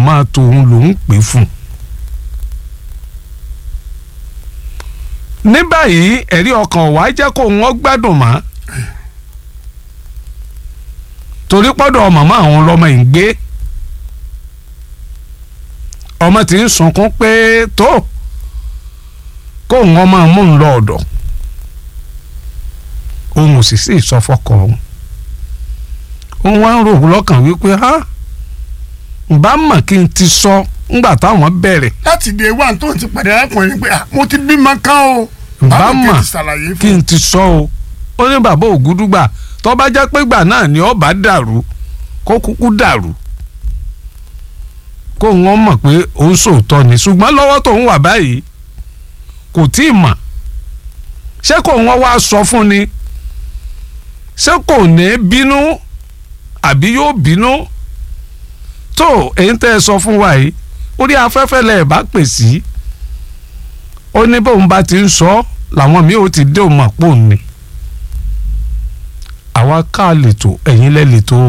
màmá tòun lòún pè fún un. ní báyìí ẹ̀rí ọkàn wá jẹ́ kó wọ́n gbádùn mọ́ torí pọ́dọ̀ màmá àwọn lọ́mọ yìí ń gbé ọmọ tí ń sunkún pé tó kó wọn máa mú un lọ ọ̀dọ̀ òun ò sì sí ìsọfọkọ òun òun wá ń rò lọ́kàn wípé ha bá mọ̀ kí n ti sọ ńgbà táwọn bẹ̀rẹ̀ láti dé wà tó ti pàdé arákùnrin pé mo ti bímọ kan o bá báwo kí n mọ̀ ti ṣàlàyé kí fún n ti sọ o ó ní bàbá ògúdúgbà tó bá jẹ́ pé gbà náà ni ọba dàrú kó kúkú dàrú kó wọn mọ̀ pé òun sòótọ́ ni ṣùgbọ́n lọ́wọ́ tó ń wà báyìí kò tí ì mọ̀ ṣé kò wọ́n wá sọ fún ni ṣé kò ní bínú àbí yóò bínú tó èyí tẹ́ ẹ sọ fún wa yìí orí afẹ́fẹ́ lẹ̀ bá pè sí ó ní bóun bá ti ń sọ làwọn míì ó ti dé òun mọ̀ pò ní àwa ká lètò ẹ̀yin lẹ́ lètò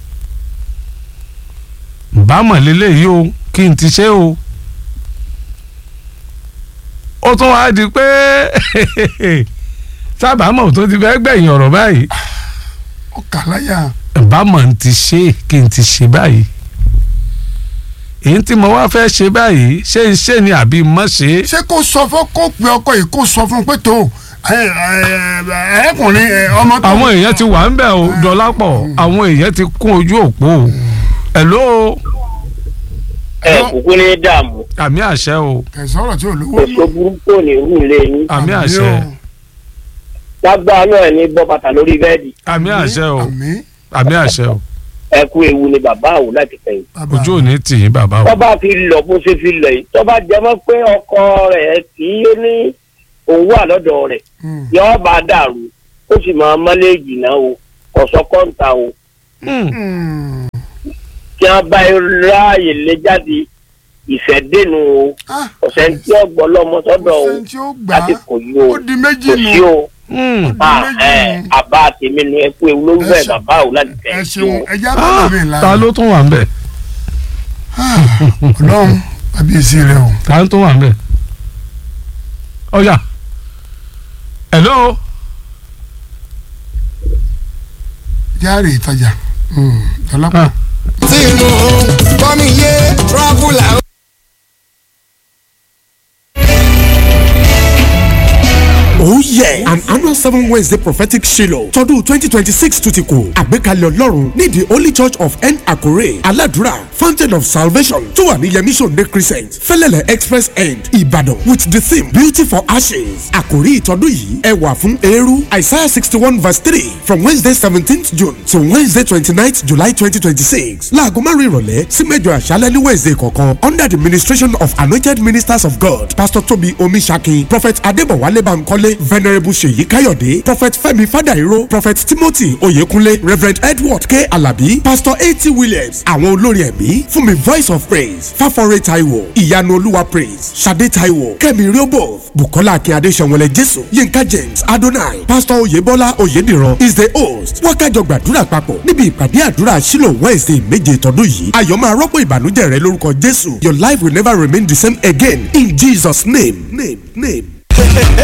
bámọ̀ lélẹ́yìí o kí n ti ṣe o ó tún wá di pé sábàámọ̀ tó ti fẹ́ gbẹ̀yìn ọ̀rọ̀ báyìí ọkà láyà bámọ̀ ń ti ṣe kí n ti ṣe báyìí èyí tí mo wá fẹ́ ṣe báyìí ṣé n ṣe ni àbí mọ́ ṣe é ṣé kó sọ fún kó pe ọkọ yìí kó sọ fún pé tó ẹkùnrin ọmọ tó. àwọn èèyàn ti wà ń bẹ̀ o dọ́lápọ̀ àwọn èèyàn ti kún ojú òpó o hello ẹ kúkú ní dààmú àmì àṣẹ o kẹsàn ọ̀rọ̀ tí ò lówó. èso burúkú ò ní rú ilé yín àmì àṣẹ lágbára náà ní bọ́ bàtà lórí bẹ́ẹ̀dì àmì àṣẹ o àmì àmì àṣẹ o ẹ kú ewu ni bàbá àwò láti fẹ̀yìn. bàbá ojú ò ní tì yín bàbá o tọ́ba fi lọ bó ṣe fi lọ yìí tọ́ba jẹmọ́ pé ọkọ rẹ̀ kì í ní òun wà lọ́dọ̀ rẹ̀ Mm. yọ́ọ́ bá dàrú ó sì máa mọ́lẹ́jì náà o kọ̀sọ́ kọ́ńtà o Hmm, Mm. kí wọ́n bá ráàyè lé jáde ìfẹ́ dénú o Ah, ọ̀sẹ̀ tí ọgbọ́n lọ́mọ sọ́dọ̀ o ọ̀sẹ̀ tí ó gbà láti á kò yí o ó di méjì kò nù. sí o hmm. Ah, méjì ẹ, nù. àbá tèmi nu ẹ kú ewu ló ń bẹ̀ Ẹ ṣe- bàbá àwò láti ẹ fẹ̀yìn sí ṣeun o. ẹjẹ bá Ah, mi là. ta ló tún wà ń bẹ̀ Ọlọ́run àbíyèsí rẹ o. ta ló tún wà ń bẹ̀ ọ̀yà hello járe ìtajà dọ́lápọ̀. Ah, tí inú kọ́mi yé traveller. Oh yeah! An annual seven Wednesday prophetic Shiloh tọdún twenty twenty six tún ti kù. Àgbékalẹ̀ Ọlọ́run ní the Holy Church of N Akure Aladura Fountain of Salvation tó wà ní Yemi Sunday Crescent Fẹ́lẹ́lẹ̀ Express End Ìbàdàn with the theme Beauty for Ashes. Àkòrí ìtọ́dún yìí ẹwà fún eérú Isaiah sixty one verse three from Wednesday seventeenth June to Wednesday twenty ninth July twenty twenty six. Láago márùn-ún ìrọ̀lẹ́ sí mẹ́jọ àṣálẹ́ ní Wednesday kọ̀ọ̀kan under the ministration of anointed ministers of God Pastor Tobi Omisaki Prophet Adébọ̀wálé Bankole Venerable Ṣèyí Káyọ̀dé Prophet Fẹ́mi Fádàíró Prophet Timothy Oyèkúnlé Reverend Edward K. Alabi Pastor A.T. Williams àwọn olórin ẹ̀mí fún mi Voice of Praise Fáfọ́rẹ́ Taiwo Ìyanu Olúwa Praise Ṣadé Taiwo Kẹ́mi Riobo Bukola Akínyadé Ṣẹ̀wọ̀lẹ̀ Jésù Yínká James Adonai Pastor Oyèbọ́lá Oyèdìran is the host wákàjọ gbàdúrà papọ̀ níbi ìpàdé àdúrà Shiloh Wednesday méje tọdún yìí ayọ̀ máa rọ́pò ìbànújẹ́ rẹ lórúkọ Jésù Your life will never remain the same again in Jesus name name name.